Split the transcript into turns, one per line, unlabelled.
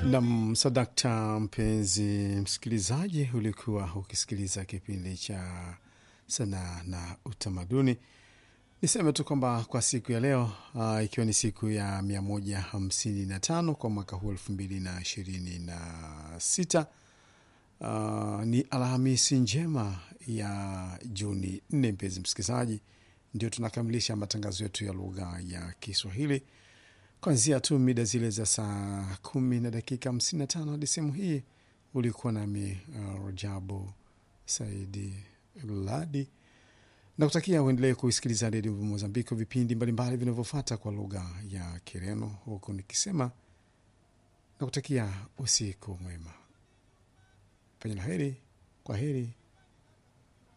Nam sadakta, mpenzi msikilizaji, ulikuwa ukisikiliza kipindi cha sanaa na utamaduni. Niseme tu kwamba kwa siku ya leo uh, ikiwa ni siku ya 155 kwa mwaka huu 2026 uh, ni Alhamisi njema ya Juni 4. Mpenzi msikilizaji, ndio tunakamilisha matangazo yetu ya lugha ya Kiswahili kwanzia tu mida zile za saa kumi na dakika 55 hadi sehemu hii. Ulikuwa nami uh, Rajabu Saidi Ladi na kutakia uendelee kuisikiliza redio Mozambiki, vipindi mbalimbali vinavyofuata kwa lugha ya Kireno, huku nikisema na kutakia usiku mwema, penye la heri, kwa heri.